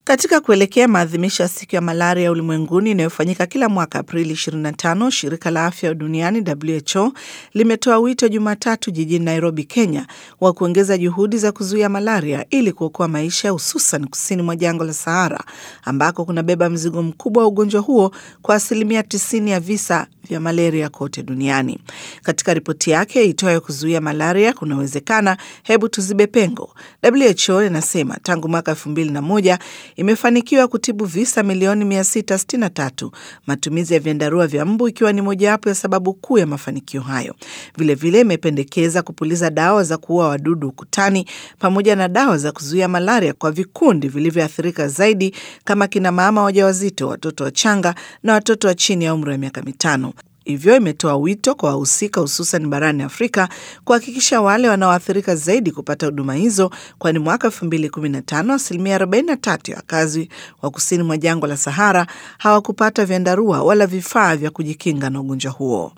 Katika kuelekea maadhimisho ya siku ya malaria ulimwenguni inayofanyika kila mwaka Aprili 25, shirika la afya duniani WHO limetoa wito Jumatatu jijini Nairobi, Kenya, wa kuongeza juhudi za kuzuia malaria ili kuokoa maisha, hususan kusini mwa jangwa la Sahara ambako kunabeba mzigo mkubwa wa ugonjwa huo kwa asilimia 90 ya visa vya malaria kote duniani. Katika ripoti yake itoayo kuzuia malaria kunawezekana, hebu tuzibe pengo, WHO inasema tangu mwaka 2001 imefanikiwa kutibu visa milioni 663, matumizi ya vyandarua vya mbu ikiwa ni mojawapo ya sababu kuu ya mafanikio hayo. Vilevile imependekeza kupuliza dawa za kuua wadudu ukutani pamoja na dawa za kuzuia malaria kwa vikundi vilivyoathirika zaidi kama kina mama wajawazito, watoto wachanga na watoto wa chini ya umri wa miaka mitano. Hivyo imetoa wito kwa wahusika hususan barani Afrika kuhakikisha wale wanaoathirika zaidi kupata huduma hizo, kwani mwaka 2015 asilimia 43 ya wakazi wa kusini mwa jangwa la Sahara hawakupata vyandarua wala vifaa vya kujikinga na ugonjwa huo.